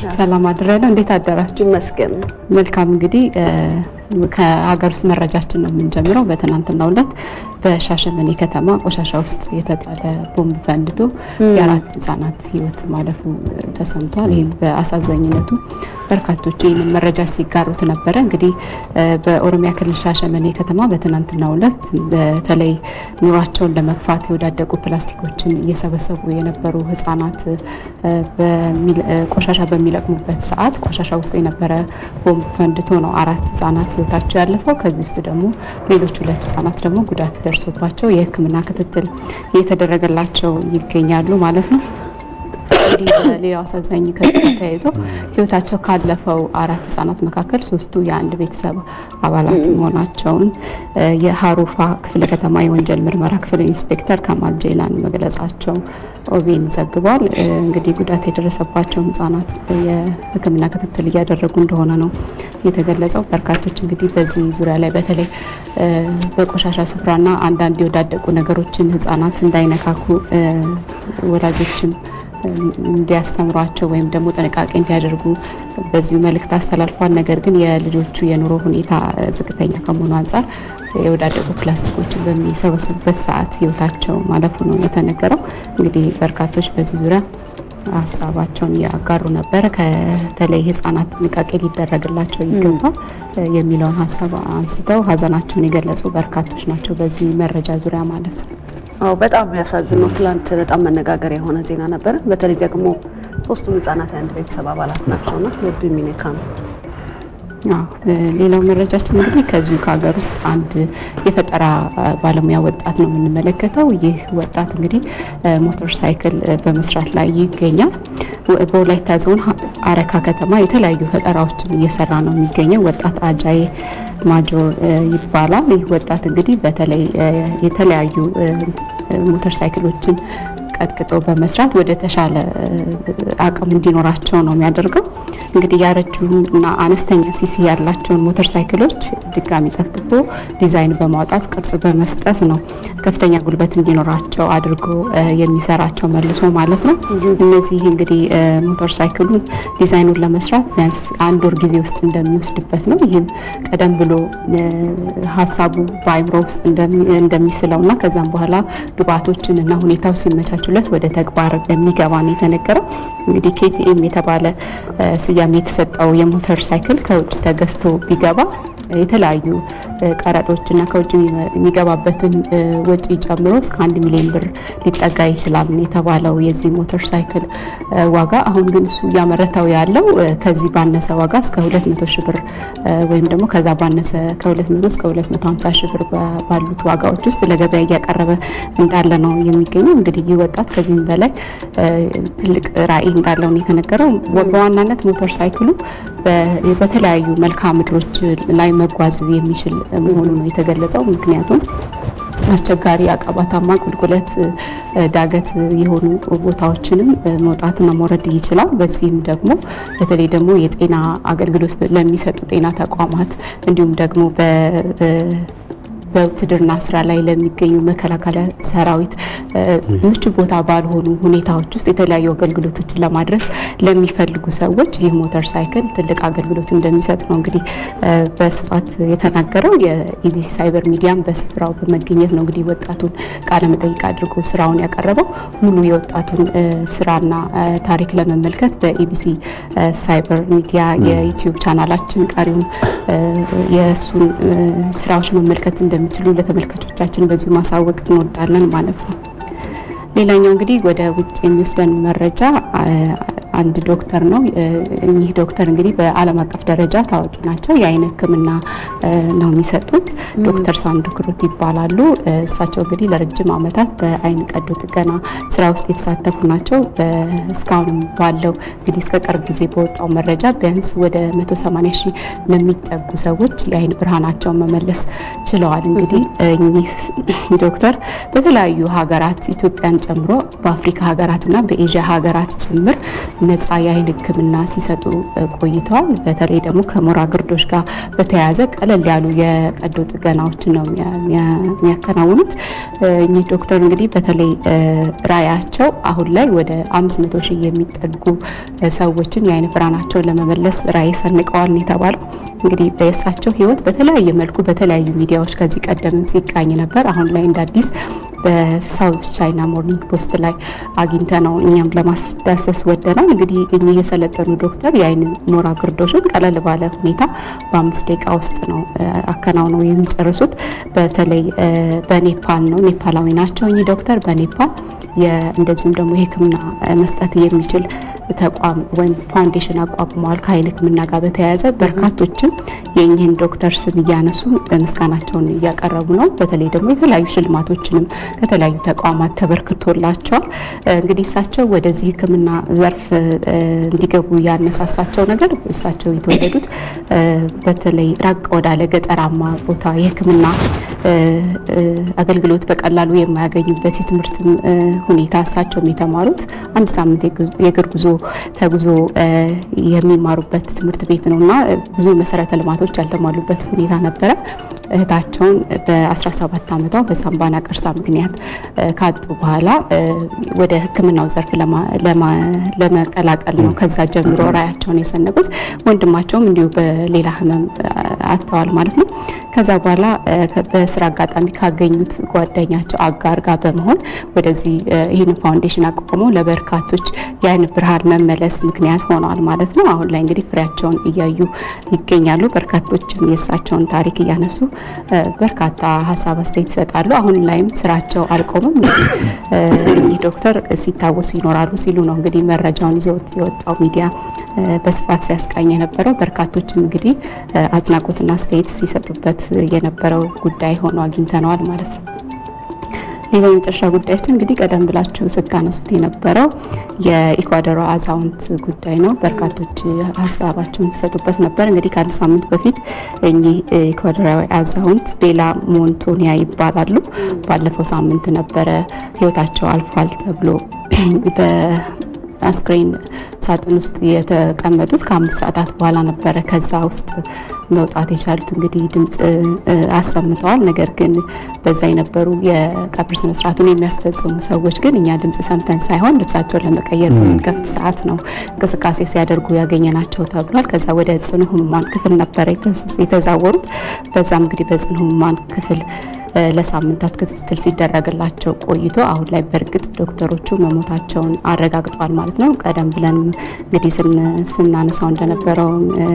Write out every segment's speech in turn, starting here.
ሰላም አድራለሁ። እንዴት አደራችሁ? ይመስገን። መልካም እንግዲህ ከሀገር ውስጥ መረጃችን ነው የምንጀምረው። በትናንትናው ዕለት በሻሸመኔ ከተማ ቆሻሻ ውስጥ የተጣለ ቦምብ ፈንድቶ የአራት ህጻናት ህይወት ማለፉ ተሰምቷል። ይህም በአሳዛኝነቱ በርካቶች ይህንን መረጃ ሲጋሩት ነበረ። እንግዲህ በኦሮሚያ ክልል ሻሸመኔ ከተማ በትናንትናው ዕለት በተለይ ኑሯቸውን ለመግፋት የወዳደቁ ፕላስቲኮችን እየሰበሰቡ የነበሩ ህጻናት ቆሻሻ በሚለቅሙበት ሰዓት ቆሻሻ ውስጥ የነበረ ቦምብ ፈንድቶ ነው አራት ህጻናት ህይወታቸው ያለፈው። ከዚህ ውስጥ ደግሞ ሌሎች ሁለት ህጻናት ደግሞ ጉዳት ደርሶባቸው የሕክምና ክትትል እየተደረገላቸው ይገኛሉ ማለት ነው። እንግዲህ ሌላው አሳዛኝ ከዚህ ጋር ተያይዞ ህይወታቸው ካለፈው አራት ህጻናት መካከል ሶስቱ የአንድ ቤተሰብ አባላት መሆናቸውን የሀሩፋ ክፍለ ከተማ የወንጀል ምርመራ ክፍል ኢንስፔክተር ከማል ጄላን መግለጻቸው ኦቤን ዘግቧል። እንግዲህ ጉዳት የደረሰባቸውን ህጻናት የህክምና ክትትል እያደረጉ እንደሆነ ነው የተገለጸው። በርካቶች እንግዲህ በዚህ ዙሪያ ላይ በተለይ በቆሻሻ ስፍራና አንዳንድ የወዳደቁ ነገሮችን ህጻናት እንዳይነካኩ ወላጆችም እንዲያስተምሯቸው ወይም ደግሞ ጥንቃቄ እንዲያደርጉ በዚሁ መልእክት አስተላልፏል። ነገር ግን የልጆቹ የኑሮ ሁኔታ ዝቅተኛ ከመሆኑ አንጻር የወዳደቁ ፕላስቲኮችን በሚሰበስቡበት ሰዓት ህይወታቸው ማለፉ ነው የተነገረው። እንግዲህ በርካቶች በዚህ ዙሪያ ሀሳባቸውን ያጋሩ ነበረ። ከተለይ ህጻናት ጥንቃቄ ሊደረግላቸው ይገባል የሚለውን ሀሳብ አንስተው ሀዘናቸውን የገለጹ በርካቶች ናቸው በዚህ መረጃ ዙሪያ ማለት ነው። አዎ በጣም የሚያሳዝነው ትላንት በጣም መነጋገሪያ የሆነ ዜና ነበረ። በተለይ ደግሞ ሶስቱም ህጻናት የአንድ ቤተሰብ አባላት ናቸውና ልብ የሚነካ ነው። ሌላው መረጃችን እንግዲህ ከዚሁ ከሀገር ውስጥ አንድ የፈጠራ ባለሙያ ወጣት ነው የምንመለከተው። ይህ ወጣት እንግዲህ ሞተር ሳይክል በመስራት ላይ ይገኛል። በወላይታ ዞን አረካ ከተማ የተለያዩ ፈጠራዎችን እየሰራ ነው የሚገኘው ወጣት አጃዬ ማጆር ይባላል። ይህ ወጣት እንግዲህ በተለይ የተለያዩ ሞተር ሳይክሎችን ቀጥቅጦ በመስራት ወደ ተሻለ አቅም እንዲኖራቸው ነው የሚያደርገው። እንግዲህ ያረጁና አነስተኛ ሲሲ ያላቸውን ሞተር ሳይክሎች ድጋሚ ጠፍጥፎ ዲዛይን በማውጣት ቅርጽ በመስጠት ነው ከፍተኛ ጉልበት እንዲኖራቸው አድርጎ የሚሰራቸው መልሶ ማለት ነው። እነዚህ እንግዲህ ሞተር ሳይክሉን ዲዛይኑን ለመስራት ቢያንስ አንድ ወር ጊዜ ውስጥ እንደሚወስድበት ነው። ይህም ቀደም ብሎ ሀሳቡ በአይምሮ ውስጥ እንደሚስለውና ከዛም በኋላ ግብአቶችን እና ሁኔታው ሲመቻቹለት ወደ ተግባር እንደሚገባ ነው የተነገረው። እንግዲህ ኬቲኤም የተባለ ስያሜ የተሰጠው የሞተር ሳይክል ከውጭ ተገዝቶ ቢገባ የተለያዩ ቀረጦችና ከውጭ የሚገባበትን ወጪ ጨምሮ እስከ አንድ ሚሊዮን ብር ሊጠጋ ይችላል የተባለው የዚህ ሞተር ሳይክል ዋጋ። አሁን ግን እሱ እያመረተው ያለው ከዚህ ባነሰ ዋጋ እስከ 200 ሺህ ብር ወይም ደግሞ ከዛ ባነሰ ከ200 እስከ 250 ሺህ ብር ባሉት ዋጋዎች ውስጥ ለገበያ እያቀረበ እንዳለ ነው የሚገኘው። እንግዲህ ይህ ወጣት ከዚህም በላይ ትልቅ ራዕይ እንዳለው ነው የተነገረው። በዋናነት ሞተር ሳይክሉ በተለያዩ መልክዓ ምድሮች ላይ መጓዝ የሚችል መሆኑ ነው የተገለጸው። ምክንያቱም አስቸጋሪ አቀባታማ፣ ቁልቁለት፣ ዳገት የሆኑ ቦታዎችንም መውጣትና መውረድ ይችላል። በዚህም ደግሞ በተለይ ደግሞ የጤና አገልግሎት ለሚሰጡ ጤና ተቋማት እንዲሁም ደግሞ በውትድርና ስራ ላይ ለሚገኙ መከላከያ ሰራዊት ምቹ ቦታ ባልሆኑ ሁኔታዎች ውስጥ የተለያዩ አገልግሎቶችን ለማድረስ ለሚፈልጉ ሰዎች ይህ ሞተር ሳይክል ትልቅ አገልግሎት እንደሚሰጥ ነው እንግዲህ በስፋት የተናገረው። የኢቢሲ ሳይበር ሚዲያም በስፍራው በመገኘት ነው እንግዲህ ወጣቱን ቃለ መጠይቅ አድርጎ ስራውን ያቀረበው። ሙሉ የወጣቱን ስራና ታሪክ ለመመልከት በኢቢሲ ሳይበር ሚዲያ የዩቲዩብ ቻናላችን ቀሪውን የእሱን ስራዎች መመልከት እንደሚችሉ ለተመልካቾቻችን በዚሁ ማሳወቅ እንወዳለን ማለት ነው። ሌላኛው እንግዲህ ወደ ውጭ የሚወስደን መረጃ አንድ ዶክተር ነው። እኚህ ዶክተር እንግዲህ በዓለም አቀፍ ደረጃ ታዋቂ ናቸው። የአይን ሕክምና ነው የሚሰጡት። ዶክተር ሳንዱ ክሩት ይባላሉ። እሳቸው እንግዲህ ለረጅም ዓመታት በአይን ቀዶ ጥገና ስራ ውስጥ የተሳተፉ ናቸው። እስካሁንም ባለው እንግዲህ እስከ ቅርብ ጊዜ በወጣው መረጃ ቢያንስ ወደ 180 ሺህ ለሚጠጉ ሰዎች የአይን ብርሃናቸውን መመለስ ችለዋል። እንግዲህ እኚህ ዶክተር በተለያዩ ሀገራት ኢትዮጵያን ጨምሮ በአፍሪካ ሀገራትና በኤዥያ ሀገራት ጭምር ነፃ የአይን ሕክምና ሲሰጡ ቆይተዋል። በተለይ ደግሞ ከሞራ ግርዶሽ ጋር በተያያዘ ቀለል ያሉ የቀዶ ጥገናዎችን ነው የሚያከናውኑት። እኚህ ዶክተር እንግዲህ በተለይ ራዕያቸው አሁን ላይ ወደ 500 ሺህ የሚጠጉ ሰዎችን የአይን ብርሃናቸውን ለመመለስ ራዕይ ሰንቀዋል ነው የተባለው። እንግዲህ በእሳቸው ህይወት በተለያየ መልኩ በተለያዩ ሚዲያዎች ከዚህ ቀደምም ሲቃኝ ነበር። አሁን ላይ እንደ አዲስ በሳውት ቻይና ሞርኒንግ ፖስት ላይ አግኝተ ነው እኛም ለማስዳሰስ ወደናል። እንግዲህ እኚህ የሰለጠኑ ዶክተር የአይን ሞራ ግርዶሽን ቀለል ባለ ሁኔታ በአምስት ደቂቃ ውስጥ ነው አከናውነው የሚጨርሱት። በተለይ በኔፓል ነው፣ ኔፓላዊ ናቸው እኚህ ዶክተር በኔፓል እንደዚሁም ደግሞ የህክምና መስጠት የሚችል ተቋም ወይም ፋውንዴሽን አቋቁመዋል። ከአይን ህክምና ጋር በተያያዘ በርካቶችም የእኚህን ዶክተር ስም እያነሱ ምስጋናቸውን እያቀረቡ ነው። በተለይ ደግሞ የተለያዩ ሽልማቶችንም ከተለያዩ ተቋማት ተበርክቶላቸዋል። እንግዲህ እሳቸው ወደዚህ ህክምና ዘርፍ እንዲገቡ ያነሳሳቸው ነገር እሳቸው የተወለዱት በተለይ ራቅ ወዳለ ገጠራማ ቦታ የህክምና አገልግሎት በቀላሉ የማያገኙበት የትምህርት ሁኔታ እሳቸውም የተማሩት አንድ ሳምንት የእግር ጉዞ ተጉዞ የሚማሩበት ትምህርት ቤት ነው እና ብዙ መሰረተ ልማቶች ያልተሟሉበት ሁኔታ ነበረ። እህታቸውን በ17 ዓመቷ በሳምባ ነቀርሳ ምክንያት ካጡ በኋላ ወደ ህክምናው ዘርፍ ለመቀላቀል ነው ከዛ ጀምሮ ራዕያቸውን የሰነቁት። ወንድማቸውም እንዲሁ በሌላ ህመም አጥተዋል ማለት ነው። ከዛ በኋላ በስራ አጋጣሚ ካገኙት ጓደኛቸው አጋር ጋር በመሆን ወደዚህ ይህንን ፋውንዴሽን አቋቁመው ለበርካቶች የአይን ብርሃን መመለስ ምክንያት ሆነዋል ማለት ነው። አሁን ላይ እንግዲህ ፍሬያቸውን እያዩ ይገኛሉ። በርካቶችም የእሳቸውን ታሪክ እያነሱ በርካታ ሀሳብ አስተያየት ይሰጣሉ። አሁን ላይም ስራቸው አልቆምም። እኚህ ዶክተር ሲታወሱ ይኖራሉ ሲሉ ነው እንግዲህ መረጃውን ይዞት የወጣው ሚዲያ በስፋት ሲያስቃኝ የነበረው። በርካቶችም እንግዲህ አድናቆትና አስተያየት ሲሰጡበት የነበረው ጉዳይ ሆኖ አግኝተነዋል ማለት ነው። ሌላው የመጨረሻ ጉዳያችን እንግዲህ ቀደም ብላችሁ ስታነሱት የነበረው የኢኳዶሯ አዛውንት ጉዳይ ነው። በርካቶች ሀሳባቸውን ሲሰጡበት ነበር። እንግዲህ ከአንድ ሳምንት በፊት እኚህ ኢኳዶራዊ አዛውንት ቤላ ሞንቶኒያ ይባላሉ። ባለፈው ሳምንት ነበረ ህይወታቸው አልፏል ተብሎ በአስክሬን ሳጥን ውስጥ የተቀመጡት ከአምስት ሰዓታት በኋላ ነበረ ከዛ ውስጥ መውጣት የቻሉት። እንግዲህ ድምፅ አሰምተዋል። ነገር ግን በዛ የነበሩ የቀብር ስነስርዓቱን የሚያስፈጽሙ ሰዎች ግን እኛ ድምፅ ሰምተን ሳይሆን ልብሳቸውን ለመቀየር በምንከፍት ሰዓት ነው እንቅስቃሴ ሲያደርጉ ያገኘናቸው ተብሏል። ከዛ ወደ ጽኑ ህሙማን ክፍል ነበረ የተዛወሩት። በዛም እንግዲህ በጽኑ ህሙማን ክፍል ለሳምንታት ክትትል ሲደረግላቸው ቆይቶ አሁን ላይ በእርግጥ ዶክተሮቹ መሞታቸውን አረጋግጧል ማለት ነው። ቀደም ብለን እንግዲህ ስናነሳው እንደነበረው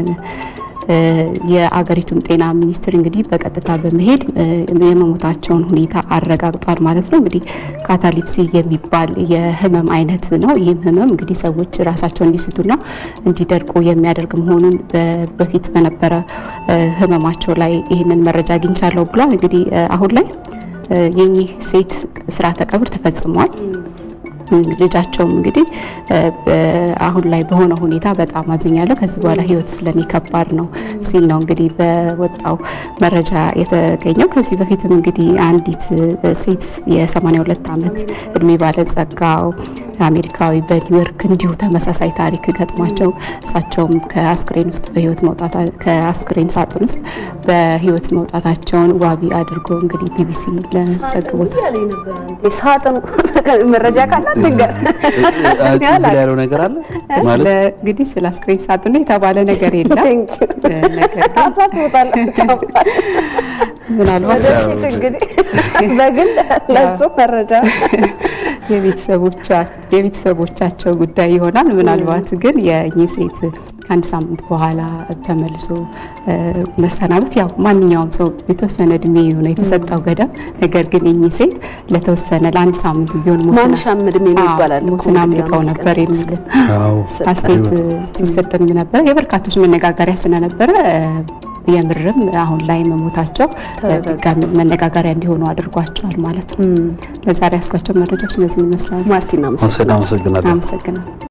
የአገሪቱም ጤና ሚኒስቴር እንግዲህ በቀጥታ በመሄድ የመሞታቸውን ሁኔታ አረጋግጧል ማለት ነው። እንግዲህ ካታሊፕሲ የሚባል የህመም አይነት ነው። ይህም ህመም እንግዲህ ሰዎች ራሳቸውን እንዲስቱና እንዲደርቁ የሚያደርግ መሆኑን በፊት በነበረ ህመማቸው ላይ ይህንን መረጃ አግኝቻለሁ ብሏል። እንግዲህ አሁን ላይ የኚህ ሴት ስርዓተ ቀብር ተፈጽሟል። ልጃቸውም እንግዲህ አሁን ላይ በሆነ ሁኔታ በጣም አዝኛለሁ፣ ከዚህ በኋላ ህይወት ስለኔ ከባድ ነው ሲል ነው እንግዲህ በወጣው መረጃ የተገኘው። ከዚህ በፊትም እንግዲህ አንዲት ሴት የ82 ዓመት እድሜ ባለጸጋው አሜሪካዊ በኒውዮርክ እንዲሁ ተመሳሳይ ታሪክ ገጥሟቸው እሳቸውም ከአስክሬን ውስጥ በህይወት መውጣት ከአስክሬን ሳጥን ውስጥ በህይወት መውጣታቸውን ዋቢ አድርጎ እንግዲህ ቢቢሲ ለዘግቦታል። ሳጥኑ መረጃ ካላት ነገር ያለው ነገር አለ ማለት እንግዲህ ስለ አስክሬን ሳጥኑ የተባለ ነገር የለም። ነገር ግን ምናልባት እንግዲህ በግል ለሱ መረጃ የቤተሰቦቻቸው ጉዳይ ይሆናል። ምናልባት ግን የእኚህ ሴት ከአንድ ሳምንት በኋላ ተመልሶ መሰናበት ያው ማንኛውም ሰው የተወሰነ እድሜ የሆነ የተሰጠው ገደብ፣ ነገር ግን እኚህ ሴት ለተወሰነ ለአንድ ሳምንት ቢሆን ማንሻም እድሜ ነው ይባላል። ሞትን አምልጠው ነበር የሚል አስተያየት ሲሰጥም ነበር። የበርካቶች መነጋገሪያ ስለነበረ የምርም አሁን ላይ መሞታቸው ድጋሚ መነጋገሪያ እንዲሆኑ አድርጓቸዋል ማለት ነው። ለዛሬ ያስኳቸው መረጃዎች እነዚህ ይመስላሉ። ማርቲና አመሰግናለሁ። አመሰግናለሁ።